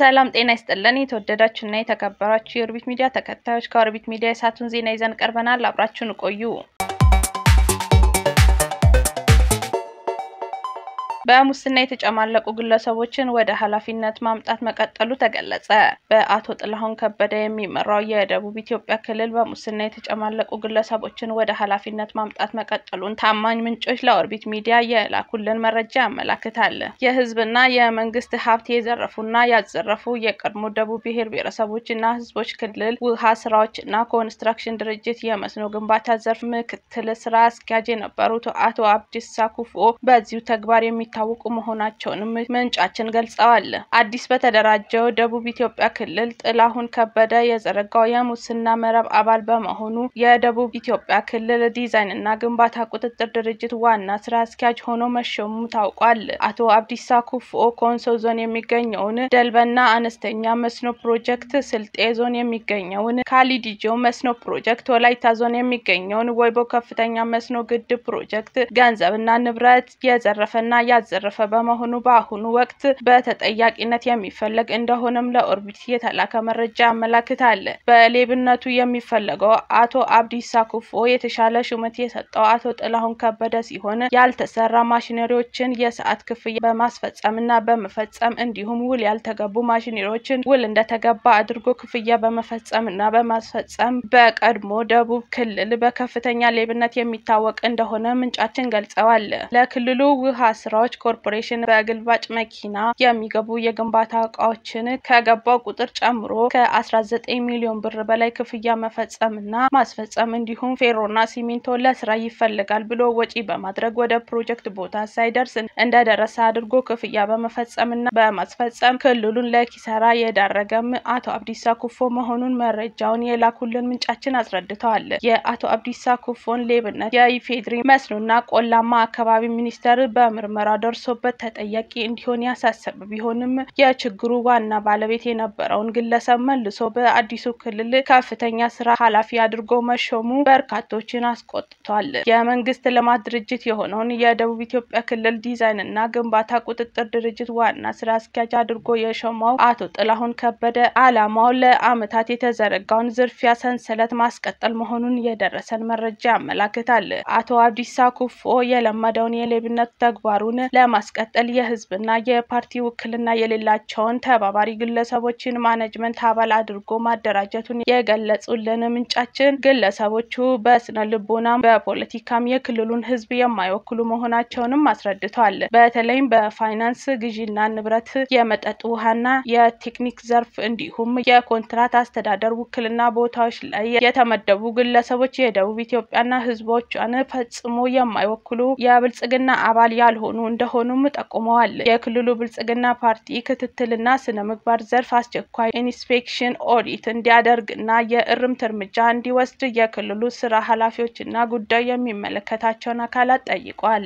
ሰላም ጤና ይስጥልን። የተወደዳችሁና የተከበራችሁ የኦርቢት ሚዲያ ተከታዮች ከኦርቢት ሚዲያ የሰዓቱን ዜና ይዘን ቀርበናል። አብራችሁን ቆዩ። በሙስና የተጨማለቁ ግለሰቦችን ወደ ኃላፊነት ማምጣት መቀጠሉ ተገለጸ። በአቶ ጥላሁን ከበደ የሚመራው የደቡብ ኢትዮጵያ ክልል በሙስና የተጨማለቁ ግለሰቦችን ወደ ኃላፊነት ማምጣት መቀጠሉን ታማኝ ምንጮች ለኦርቢት ሚዲያ የላኩልን መረጃ ያመላክታል። የሕዝብና የመንግስት ሀብት የዘረፉና ያዘረፉ የቀድሞ ደቡብ ብሔር ብሔረሰቦችና ሕዝቦች ክልል ውሃ ስራዎችና ኮንስትራክሽን ድርጅት የመስኖ ግንባታ ዘርፍ ምክትል ስራ አስኪያጅ የነበሩት አቶ አብዲሳ ኩፎ በዚሁ ተግባር የሚ ታወቁ መሆናቸውንም ምንጫችን ገልጸዋል። አዲስ በተደራጀው ደቡብ ኢትዮጵያ ክልል ጥላሁን ከበደ የዘረጋው የሙስና መረብ አባል በመሆኑ የደቡብ ኢትዮጵያ ክልል ዲዛይን እና ግንባታ ቁጥጥር ድርጅት ዋና ስራ አስኪያጅ ሆኖ መሾሙ ታውቋል። አቶ አብዲሳ ኩፎ ኮንሶ ዞን የሚገኘውን ደልበና አነስተኛ መስኖ ፕሮጀክት፣ ስልጤ ዞን የሚገኘውን ካሊዲጆ መስኖ ፕሮጀክት፣ ወላይታ ዞን የሚገኘውን ወይቦ ከፍተኛ መስኖ ግድብ ፕሮጀክት ገንዘብና ንብረት የዘረፈና ያዘረፈ በመሆኑ በአሁኑ ወቅት በተጠያቂነት የሚፈለግ እንደሆነም ለኦርቢት የተላከ መረጃ ያመላክታል። በሌብነቱ የሚፈለገው አቶ አብዲሳ ኩፎ የተሻለ ሹመት የሰጠው አቶ ጥላሁን ከበደ ሲሆን ያልተሰራ ማሽነሪዎችን የሰዓት ክፍያ በማስፈጸምና በመፈጸም እንዲሁም ውል ያልተገቡ ማሽነሪዎችን ውል እንደተገባ አድርጎ ክፍያ በመፈጸምና በማስፈጸም በቀድሞ ደቡብ ክልል በከፍተኛ ሌብነት የሚታወቅ እንደሆነ ምንጫችን ገልጸዋል። ለክልሉ ውሃ ስራዎች ኮርፖሬሽን በግልባጭ መኪና የሚገቡ የግንባታ እቃዎችን ከገባው ቁጥር ጨምሮ ከ19 ሚሊዮን ብር በላይ ክፍያ መፈጸምና ማስፈጸም እንዲሁም ፌሮና ሲሚንቶ ለስራ ይፈልጋል ብሎ ወጪ በማድረግ ወደ ፕሮጀክት ቦታ ሳይደርስ እንደደረሰ አድርጎ ክፍያ በመፈጸምና በማስፈጸም ክልሉን ለኪሳራ የዳረገም አቶ አብዲሳ ኩፎ መሆኑን መረጃውን የላኩልን ምንጫችን አስረድተዋል። የአቶ አብዲሳ ኩፎን ሌብነት የኢፌድሪ መስኖና ቆላማ አካባቢ ሚኒስቴር በምርመራ ደርሶበት ተጠያቂ እንዲሆን ያሳሰበ ቢሆንም የችግሩ ዋና ባለቤት የነበረውን ግለሰብ መልሶ በአዲሱ ክልል ከፍተኛ ስራ ኃላፊ አድርጎ መሾሙ በርካቶችን አስቆጥቷል። የመንግስት ልማት ድርጅት የሆነውን የደቡብ ኢትዮጵያ ክልል ዲዛይን እና ግንባታ ቁጥጥር ድርጅት ዋና ስራ አስኪያጅ አድርጎ የሾመው አቶ ጥላሁን ከበደ ዓላማው ለዓመታት የተዘረጋውን ዝርፊያ ሰንሰለት ማስቀጠል መሆኑን የደረሰን መረጃ ያመላክታል። አቶ አብዲሳ ኩፎ የለመደውን የሌብነት ተግባሩን ለማስቀጠል የህዝብና የፓርቲ ውክልና የሌላቸውን ተባባሪ ግለሰቦችን ማኔጅመንት አባል አድርጎ ማደራጀቱን የገለጹልን ምንጫችን ግለሰቦቹ በስነ ልቦናም በፖለቲካም የክልሉን ህዝብ የማይወክሉ መሆናቸውንም አስረድተዋል። በተለይም በፋይናንስ ግዢና ንብረት፣ የመጠጥ ውሃና የቴክኒክ ዘርፍ እንዲሁም የኮንትራት አስተዳደር ውክልና ቦታዎች ላይ የተመደቡ ግለሰቦች የደቡብ ኢትዮጵያና ህዝቦቿን ፈጽሞ የማይወክሉ የብልጽግና አባል ያልሆኑ እንደሆኑም ጠቁመዋል። የክልሉ ብልጽግና ፓርቲ ክትትልና ስነ ምግባር ዘርፍ አስቸኳይ ኢንስፔክሽን ኦዲት እንዲያደርግና የእርምት እርምጃ እንዲወስድ የክልሉ ስራ ኃላፊዎችና ጉዳዩ የሚመለከታቸውን አካላት ጠይቋል።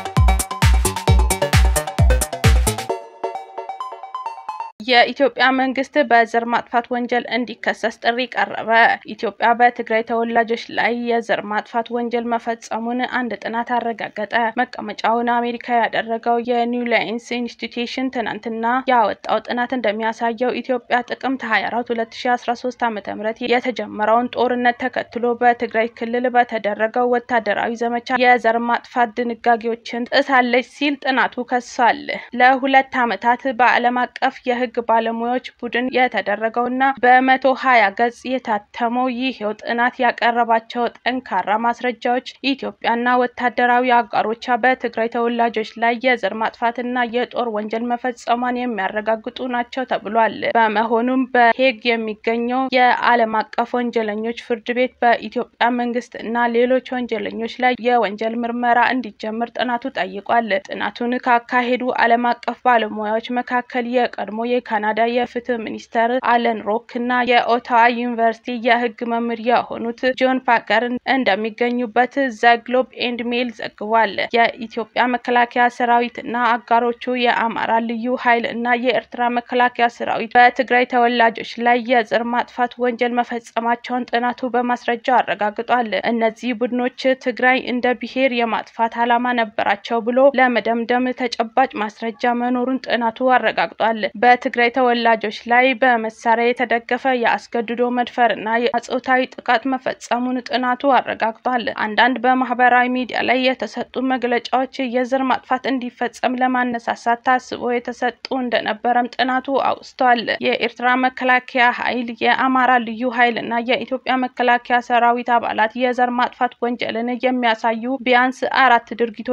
የኢትዮጵያ መንግስት በዘር ማጥፋት ወንጀል እንዲከሰስ ጥሪ ቀረበ። ኢትዮጵያ በትግራይ ተወላጆች ላይ የዘር ማጥፋት ወንጀል መፈጸሙን አንድ ጥናት አረጋገጠ። መቀመጫውን አሜሪካ ያደረገው የኒው ላይንስ ኢንስቲትዩሽን ትናንትና ያወጣው ጥናት እንደሚያሳየው ኢትዮጵያ ጥቅምት 24 2013 ዓ.ም የተጀመረውን ጦርነት ተከትሎ በትግራይ ክልል በተደረገው ወታደራዊ ዘመቻ የዘር ማጥፋት ድንጋጌዎችን ጥሳለች ሲል ጥናቱ ከሷል። ለሁለት ዓመታት በዓለም አቀፍ የህግ ባለሙያዎች ቡድን የተደረገውና በመቶ ሀያ ገጽ የታተመው ይሄው ጥናት ያቀረባቸው ጠንካራ ማስረጃዎች ኢትዮጵያና ወታደራዊ አጋሮቿ በትግራይ ተወላጆች ላይ የዘር ማጥፋትና የጦር ወንጀል መፈጸሟን የሚያረጋግጡ ናቸው ተብሏል። በመሆኑም በሄግ የሚገኘው የዓለም አቀፍ ወንጀለኞች ፍርድ ቤት በኢትዮጵያ መንግስት እና ሌሎች ወንጀለኞች ላይ የወንጀል ምርመራ እንዲጀምር ጥናቱ ጠይቋል። ጥናቱን ካካሄዱ ዓለም አቀፍ ባለሙያዎች መካከል የቀድሞ የካናዳ የፍትህ ሚኒስተር አለን ሮክ እና የኦታዋ ዩኒቨርሲቲ የህግ መምህር የሆኑት ጆን ፓከር እንደሚገኙበት ዘ ግሎብ ኤንድ ሜል ዘግቧል። የኢትዮጵያ መከላከያ ሰራዊት እና አጋሮቹ የአማራ ልዩ ኃይል እና የኤርትራ መከላከያ ሰራዊት በትግራይ ተወላጆች ላይ የዘር ማጥፋት ወንጀል መፈጸማቸውን ጥናቱ በማስረጃ አረጋግጧል። እነዚህ ቡድኖች ትግራይ እንደ ብሔር የማጥፋት ዓላማ ነበራቸው ብሎ ለመደምደም ተጨባጭ ማስረጃ መኖሩን ጥናቱ አረጋግጧል። በትግራይ በትግራይ ተወላጆች ላይ በመሳሪያ የተደገፈ የአስገድዶ መድፈርና የጾታዊ ጥቃት መፈጸሙን ጥናቱ አረጋግጧል። አንዳንድ በማህበራዊ ሚዲያ ላይ የተሰጡ መግለጫዎች የዘር ማጥፋት እንዲፈጸም ለማነሳሳት ታስቦ የተሰጡ እንደነበረም ጥናቱ አውስቷል። የኤርትራ መከላከያ ኃይል፣ የአማራ ልዩ ኃይል እና የኢትዮጵያ መከላከያ ሰራዊት አባላት የዘር ማጥፋት ወንጀልን የሚያሳዩ ቢያንስ አራት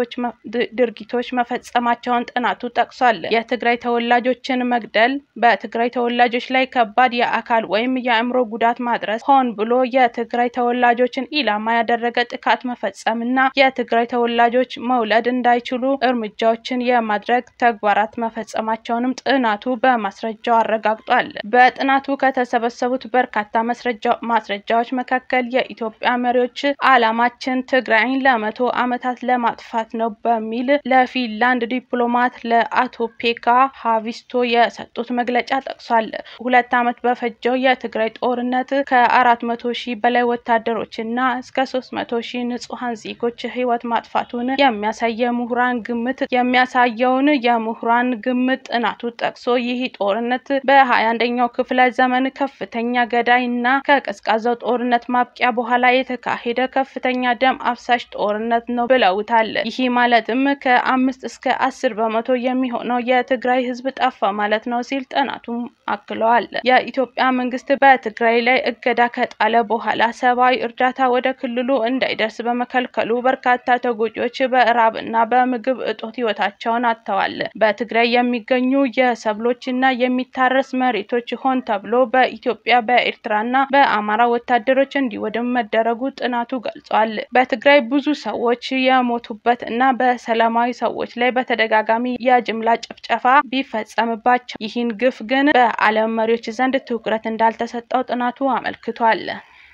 ድርጊቶች መፈጸማቸውን ጥናቱ ጠቅሷል። የትግራይ ተወላጆችን መግደል፣ በትግራይ ተወላጆች ላይ ከባድ የአካል ወይም የአእምሮ ጉዳት ማድረስ፣ ሆን ብሎ የትግራይ ተወላጆችን ኢላማ ያደረገ ጥቃት መፈጸም እና የትግራይ ተወላጆች መውለድ እንዳይችሉ እርምጃዎችን የማድረግ ተግባራት መፈጸማቸውንም ጥናቱ በማስረጃው አረጋግጧል። በጥናቱ ከተሰበሰቡት በርካታ ማስረጃዎች መካከል የኢትዮጵያ መሪዎች ዓላማችን ትግራይን ለመቶ ዓመታት ለማጥፋት ነው በሚል ለፊንላንድ ዲፕሎማት ለአቶ ፔካ ሀቪስቶ የሰጡት መግለጫ ጠቅሷል። ሁለት ዓመት በፈጀው የትግራይ ጦርነት ከአራት መቶ ሺህ በላይ ወታደሮች እና እስከ ሶስት መቶ ሺህ ንጹሐን ዜጎች ህይወት ማጥፋቱን የሚያሳይ የምሁራን ግምት የሚያሳየውን የምሁራን ግምት ጥናቱ ጠቅሶ ይህ ጦርነት በሀያ አንደኛው ክፍለ ዘመን ከፍተኛ ገዳይ እና ከቀዝቃዛው ጦርነት ማብቂያ በኋላ የተካሄደ ከፍተኛ ደም አፍሳሽ ጦርነት ነው ብለውታል። ይህ ማለትም ከአምስት እስከ አስር በመቶ የሚሆነው የትግራይ ህዝብ ጠፋ ማለት ነው ሲል ጥናቱም አክለዋል። የኢትዮጵያ መንግስት በትግራይ ላይ እገዳ ከጣለ በኋላ ሰብአዊ እርዳታ ወደ ክልሉ እንዳይደርስ በመከልከሉ በርካታ ተጎጂዎች በእራብ እና በምግብ እጦት ህይወታቸውን አጥተዋል። በትግራይ የሚገኙ የሰብሎች እና የሚታረስ መሬቶች ሆን ተብሎ በኢትዮጵያ በኤርትራና በአማራ ወታደሮች እንዲወድም መደረጉ ጥናቱ ገልጿል። በትግራይ ብዙ ሰዎች የሞቱበት እና በሰላማዊ ሰዎች ላይ በተደጋጋሚ የጅምላ ጭፍጨፋ ቢፈጸምባቸው ይህን ግፍ ግን በዓለም መሪዎች ዘንድ ትኩረት እንዳልተሰጠው ጥናቱ አመልክቷል።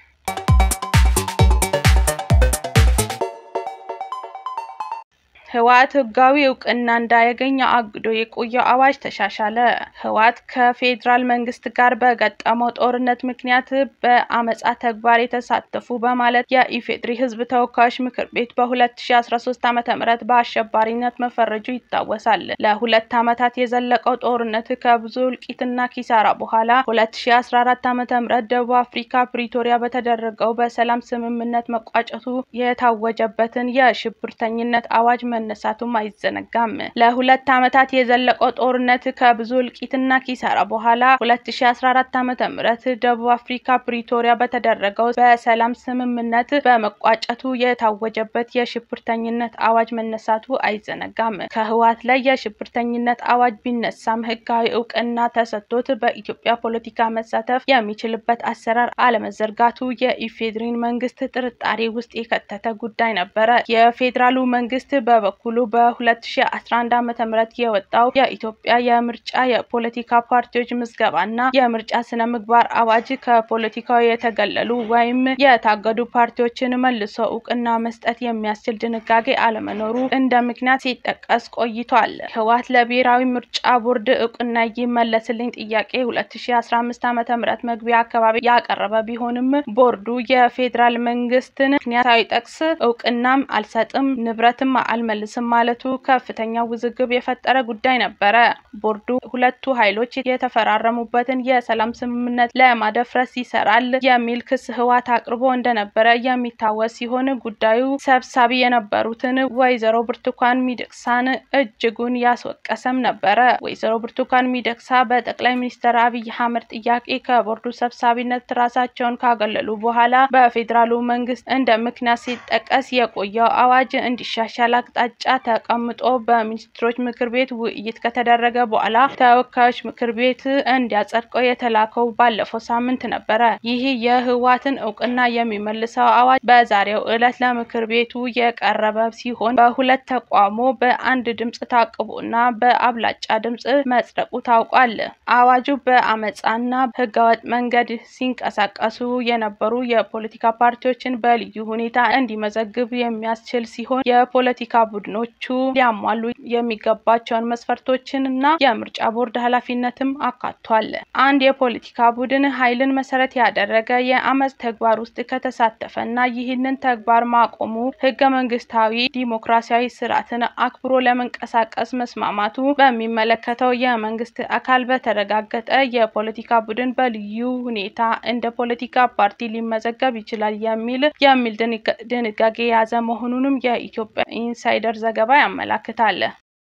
ህወሓት ህጋዊ እውቅና እንዳያገኝ አግዶ የቆየው አዋጅ ተሻሻለ። ህወሓት ከፌዴራል መንግስት ጋር በገጠመው ጦርነት ምክንያት በአመጻ ተግባር የተሳተፉ በማለት የኢፌዴሪ ህዝብ ተወካዮች ምክር ቤት በ2013 ዓ.ም በአሸባሪነት መፈረጁ ይታወሳል። ለሁለት ዓመታት የዘለቀው ጦርነት ከብዙ እልቂትና ኪሳራ በኋላ 2014 ዓ.ም ደቡብ አፍሪካ ፕሪቶሪያ በተደረገው በሰላም ስምምነት መቋጨቱ የታወጀበትን የሽብርተኝነት አዋጅ መነሳቱም አይዘነጋም። ለሁለት ዓመታት የዘለቀው ጦርነት ከብዙ እልቂትና ኪሳራ በኋላ 2014 ዓ.ም ደቡብ አፍሪካ ፕሪቶሪያ በተደረገው በሰላም ስምምነት በመቋጨቱ የታወጀበት የሽብርተኝነት አዋጅ መነሳቱ አይዘነጋም። ከህወሓት ላይ የሽብርተኝነት አዋጅ ቢነሳም ህጋዊ እውቅና ተሰጥቶት በኢትዮጵያ ፖለቲካ መሳተፍ የሚችልበት አሰራር አለመዘርጋቱ የኢፌዴሪን መንግስት ጥርጣሬ ውስጥ የከተተ ጉዳይ ነበረ። የፌዴራሉ መንግስት በበኩሉ በ2011 ዓ.ም የወጣው የኢትዮጵያ የምርጫ የፖለቲካ ፓርቲዎች ምዝገባና የምርጫ ስነ ምግባር አዋጅ ከፖለቲካው የተገለሉ ወይም የታገዱ ፓርቲዎችን መልሶ እውቅና መስጠት የሚያስችል ድንጋጌ አለመኖሩ እንደ ምክንያት ሲጠቀስ ቆይቷል። ህወሓት ለብሔራዊ ምርጫ ቦርድ እውቅና ይመለስልኝ ጥያቄ 2015 ዓ.ም መግቢያ አካባቢ ያቀረበ ቢሆንም ቦርዱ የፌዴራል መንግስትን ምክንያት ሳይጠቅስ እውቅናም አልሰጥም ንብረትም አልመልስም ማለቱ ከፍተኛ ውዝግብ የፈጠረ ጉዳይ ነበረ። ቦርዱ ሁለቱ ኃይሎች የተፈራረሙበትን የሰላም ስምምነት ለማደፍረስ ይሰራል የሚል ክስ ህወሓት አቅርቦ እንደነበረ የሚታወስ ሲሆን ጉዳዩ ሰብሳቢ የነበሩትን ወይዘሮ ብርቱካን ሚደቅሳን እጅጉን ያስወቀሰም ነበረ። ወይዘሮ ብርቱካን ሚደቅሳ በጠቅላይ ሚኒስትር አብይ አህመድ ጥያቄ ከቦርዱ ሰብሳቢነት ራሳቸውን ካገለሉ በኋላ በፌዴራሉ መንግስት እንደ ምክንያት ሲጠቀስ የቆየው አዋጅ እንዲሻሻል አቅጣጫ ተቀምጦ በሚኒስትሮች ምክር ቤት ውይይት ከተደረገ በኋላ ተወካዮች ምክር ቤት እንዲያጸድቀው የተላከው ባለፈው ሳምንት ነበረ። ይህ የህወሓትን እውቅና የሚመልሰው አዋጅ በዛሬው ዕለት ለምክር ቤቱ የቀረበ ሲሆን በሁለት ተቋሞ በአንድ ድምጽ ታቅቦና በአብላጫ ድምጽ መጽደቁ ታውቋል። አዋጁ በአመፃና ህገወጥ መንገድ ሲንቀሳቀሱ የነበሩ የፖለቲካ ፓርቲዎችን በልዩ ሁኔታ እንዲመዘግብ የሚያስችል ሲሆን የፖለቲካ ቡድኖቹ ሊያሟሉ የሚገባቸውን መስፈርቶችን እና የምርጫ ቦርድ ኃላፊነትም አካቷል። አንድ የፖለቲካ ቡድን ኃይልን መሰረት ያደረገ የአመፅ ተግባር ውስጥ ከተሳተፈ እና ይህንን ተግባር ማቆሙ ህገ መንግስታዊ ዲሞክራሲያዊ ስርዓትን አክብሮ ለመንቀሳቀስ መስማማቱ በሚመለከተው የመንግስት አካል በተረጋገጠ የፖለቲካ ቡድን በልዩ ሁኔታ እንደ ፖለቲካ ፓርቲ ሊመዘገብ ይችላል የሚል የሚል ድንጋጌ የያዘ መሆኑንም የኢትዮጵያ ኢንሳይደር ዘገባ ያመላክታል።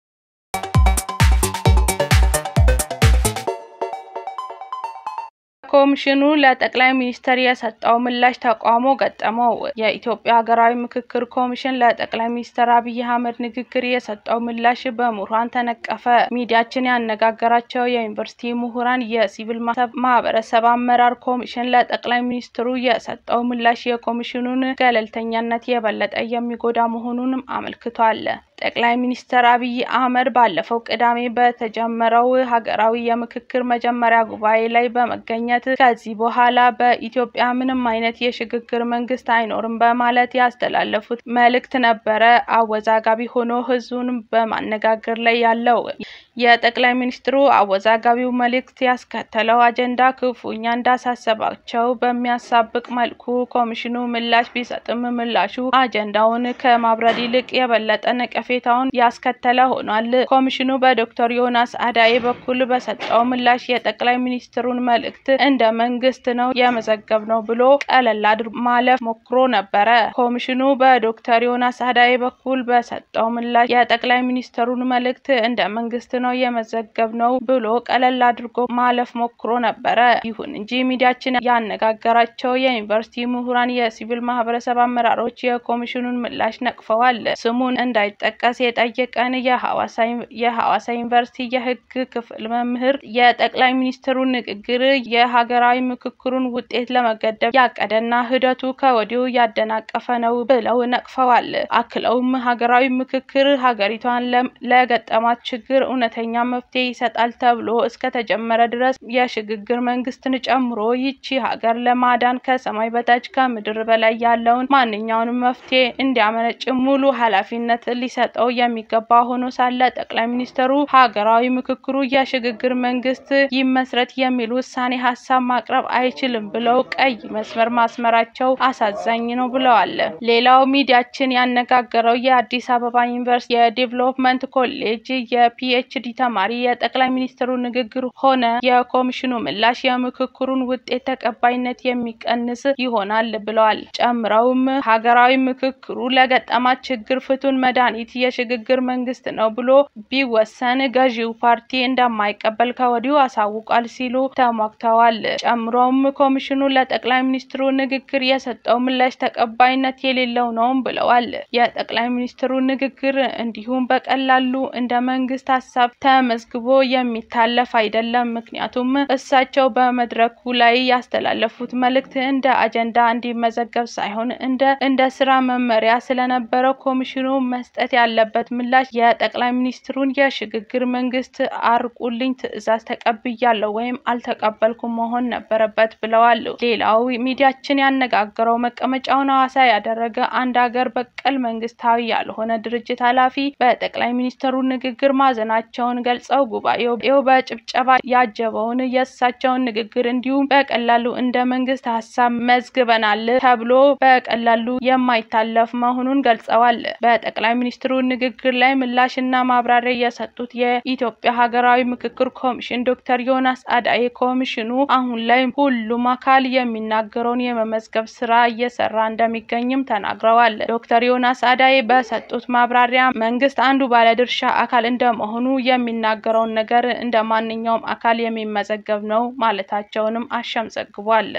ኮሚሽኑ ለጠቅላይ ሚኒስትር የሰጠው ምላሽ ተቃውሞ ገጠመው። የኢትዮጵያ ሀገራዊ ምክክር ኮሚሽን ለጠቅላይ ሚኒስትር አብይ አህመድ ንግግር የሰጠው ምላሽ በምሁራን ተነቀፈ። ሚዲያችን ያነጋገራቸው የዩኒቨርሲቲ ምሁራን የሲቪል ማህበረሰብ አመራር ኮሚሽን ለጠቅላይ ሚኒስትሩ የሰጠው ምላሽ የኮሚሽኑን ገለልተኛነት የበለጠ የሚጎዳ መሆኑንም አመልክቷል። ጠቅላይ ሚኒስትር አብይ አህመድ ባለፈው ቅዳሜ በተጀመረው ሀገራዊ የምክክር መጀመሪያ ጉባኤ ላይ በመገኘት ከዚህ በኋላ በኢትዮጵያ ምንም አይነት የሽግግር መንግስት አይኖርም በማለት ያስተላለፉት መልእክት ነበረ አወዛጋቢ ሆኖ ህዝቡን በማነጋገር ላይ ያለው። የጠቅላይ ሚኒስትሩ አወዛጋቢው መልእክት ያስከተለው አጀንዳ ክፉኛ እንዳሳሰባቸው በሚያሳብቅ መልኩ ኮሚሽኑ ምላሽ ቢሰጥም ምላሹ አጀንዳውን ከማብረድ ይልቅ የበለጠ ነቀፌታውን ያስከተለ ሆኗል። ኮሚሽኑ በዶክተር ዮናስ አዳዬ በኩል በሰጠው ምላሽ የጠቅላይ ሚኒስትሩን መልእክት እንደ መንግስት ነው የመዘገብ ነው ብሎ ቀለል አድርጎ ማለፍ ሞክሮ ነበረ። ኮሚሽኑ በዶክተር ዮናስ አዳዬ በኩል በሰጠው ምላሽ የጠቅላይ ሚኒስትሩን መልእክት እንደ መንግስት ነው የመዘገብ ነው ብሎ ቀለል አድርጎ ማለፍ ሞክሮ ነበረ። ይሁን እንጂ ሚዲያችን ያነጋገራቸው የዩኒቨርሲቲ ምሁራን፣ የሲቪል ማህበረሰብ አመራሮች የኮሚሽኑን ምላሽ ነቅፈዋል። ስሙን እንዳይጠቀስ የጠየቀን የሐዋሳ ዩኒቨርሲቲ የህግ ክፍል መምህር የጠቅላይ ሚኒስትሩን ንግግር የሀገራዊ ምክክሩን ውጤት ለመገደብ ያቀደና ሂደቱ ከወዲሁ ያደናቀፈ ነው ብለው ነቅፈዋል። አክለውም ሀገራዊ ምክክር ሀገሪቷን ለገጠማት ችግር እውነተኛ መፍትሄ ይሰጣል ተብሎ እስከተጀመረ ድረስ የሽግግር መንግስትን ጨምሮ ይቺ ሀገር ለማዳን ከሰማይ በታች ከምድር በላይ ያለውን ማንኛውንም መፍትሄ እንዲያመነጭ ሙሉ ኃላፊነት ሊሰጠው የሚገባ ሆኖ ሳለ ጠቅላይ ሚኒስትሩ ሀገራዊ ምክክሩ የሽግግር መንግስት ይመስረት የሚል ውሳኔ ሀሳብ ማቅረብ አይችልም ብለው ቀይ መስመር ማስመራቸው አሳዛኝ ነው ብለዋል። ሌላው ሚዲያችን ያነጋገረው የአዲስ አበባ ዩኒቨርሲቲ የዴቨሎፕመንት ኮሌጅ የፒኤችዲ ተማሪ የጠቅላይ ሚኒስትሩ ንግግር ሆነ የኮሚሽኑ ምላሽ የምክክሩን ውጤት ተቀባይነት የሚቀንስ ይሆናል ብለዋል። ጨምረውም ሀገራዊ ምክክሩ ለገጠማት ችግር ፍቱን መድኃኒት የሽግግር መንግስት ነው ብሎ ቢወሰን ገዢው ፓርቲ እንደማይቀበል ከወዲሁ አሳውቋል ሲሉ ተሟግተዋል። ጨምሮም ኮሚሽኑ ለጠቅላይ ሚኒስትሩ ንግግር የሰጠው ምላሽ ተቀባይነት የሌለው ነውም ብለዋል። የጠቅላይ ሚኒስትሩ ንግግር እንዲሁም በቀላሉ እንደ መንግስት ሀሳብ ተመዝግቦ የሚታለፍ አይደለም። ምክንያቱም እሳቸው በመድረኩ ላይ ያስተላለፉት መልእክት እንደ አጀንዳ እንዲመዘገብ ሳይሆን እንደ እንደ ስራ መመሪያ ስለነበረው ኮሚሽኑ መስጠት ያለበት ምላሽ የጠቅላይ ሚኒስትሩን የሽግግር መንግስት አርቁልኝ ትዕዛዝ ተቀብያለሁ ወይም አልተቀበልኩም መሆን ነበረበት ብለዋል። ሌላው ሚዲያችን ያነጋገረው መቀመጫውን ሐዋሳ ያደረገ አንድ ሀገር በቀል መንግስታዊ ያልሆነ ድርጅት ኃላፊ በጠቅላይ ሚኒስትሩ ንግግር ማዘናቸውን ገልጸው ጉባኤው በጭብጨባ ያጀበውን የእሳቸውን ንግግር እንዲሁም በቀላሉ እንደ መንግስት ሀሳብ መዝግበናል ተብሎ በቀላሉ የማይታለፍ መሆኑን ገልጸዋል። በጠቅላይ ሚኒስትሩ ንግግር ላይ ምላሽና ማብራሪያ የሰጡት የኢትዮጵያ ሀገራዊ ምክክር ኮሚሽን ዶክተር ዮናስ አዳዬ ኮሚሽኑ አሁን ላይ ሁሉም አካል የሚናገረውን የመመዝገብ ስራ እየሰራ እንደሚገኝም ተናግረዋል። ዶክተር ዮናስ አዳዬ በሰጡት ማብራሪያ መንግስት አንዱ ባለድርሻ አካል እንደመሆኑ የሚናገረውን ነገር እንደ ማንኛውም አካል የሚመዘገብ ነው ማለታቸውንም አሻም ዘግቧል።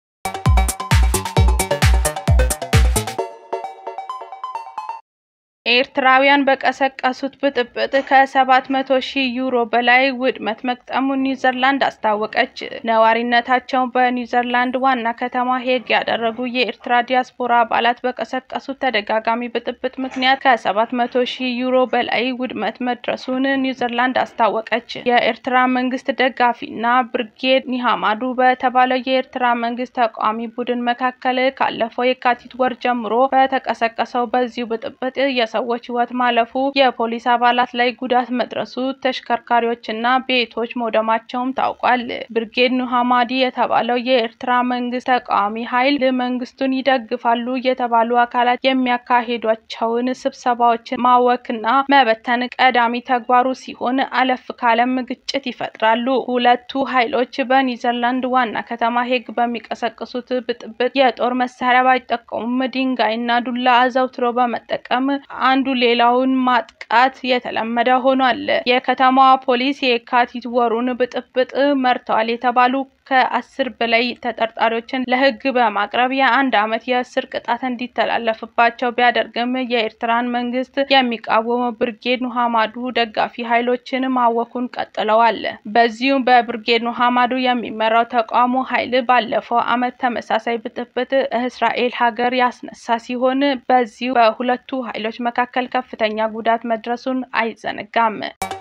ኤርትራውያን በቀሰቀሱት ብጥብጥ ከሰባት መቶ ሺህ ዩሮ በላይ ውድመት መግጠሙን ኒውዚላንድ አስታወቀች። ነዋሪነታቸውን በኒውዚላንድ ዋና ከተማ ሄግ ያደረጉ የኤርትራ ዲያስፖራ አባላት በቀሰቀሱት ተደጋጋሚ ብጥብጥ ምክንያት ከሰባት መቶ ሺህ ዩሮ በላይ ውድመት መድረሱን ኒውዚላንድ አስታወቀች። የኤርትራ መንግስት ደጋፊና ብርጌድ ኒሃማዱ በተባለው የኤርትራ መንግስት ተቃዋሚ ቡድን መካከል ካለፈው የካቲት ወር ጀምሮ በተቀሰቀሰው በዚሁ ብጥብጥ ሰዎች ሕይወት ማለፉ፣ የፖሊስ አባላት ላይ ጉዳት መድረሱ፣ ተሽከርካሪዎችና ቤቶች መውደማቸውም ታውቋል። ብርጌድ ኑሃማዲ የተባለው የኤርትራ መንግስት ተቃዋሚ ኃይል መንግስቱን ይደግፋሉ የተባሉ አካላት የሚያካሂዷቸውን ስብሰባዎችን ማወክና መበተን ቀዳሚ ተግባሩ ሲሆን አለፍ ካለም ግጭት ይፈጥራሉ። ሁለቱ ኃይሎች በኒዘርላንድ ዋና ከተማ ሄግ በሚቀሰቅሱት ብጥብጥ የጦር መሳሪያ ባይጠቀሙም ድንጋይና ዱላ አዘውትሮ በመጠቀም አንዱ ሌላውን ማጥቃት የተለመደ ሆኗል። የከተማዋ ፖሊስ የካቲት ወሩን ብጥብጥ መርተዋል የተባሉ ከአስር በላይ ተጠርጣሪዎችን ለህግ በማቅረብ የአንድ ዓመት የእስር ቅጣት እንዲተላለፍባቸው ቢያደርግም የኤርትራን መንግስት የሚቃወሙ ብርጌድ ኑሃማዱ ደጋፊ ኃይሎችን ማወኩን ቀጥለዋል። በዚሁም በብርጌድ ኑሃማዱ የሚመራው ተቃውሞ ኃይል ባለፈው ዓመት ተመሳሳይ ብጥብጥ እስራኤል ሀገር ያስነሳ ሲሆን በዚሁ በሁለቱ ኃይሎች መካከል ከፍተኛ ጉዳት መድረሱን አይዘነጋም።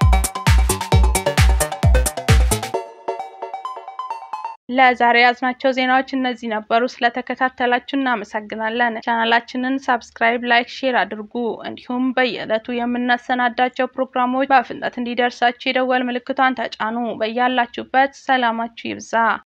ለዛሬ ያዝናቸው ዜናዎች እነዚህ ነበሩ። ስለተከታተላችሁ እናመሰግናለን። ቻናላችንን ሳብስክራይብ፣ ላይክ፣ ሼር አድርጉ። እንዲሁም በየዕለቱ የምናሰናዳቸው ፕሮግራሞች በፍጥነት እንዲደርሳችሁ የደወል ምልክቷን ተጫኑ። በያላችሁበት ሰላማችሁ ይብዛ።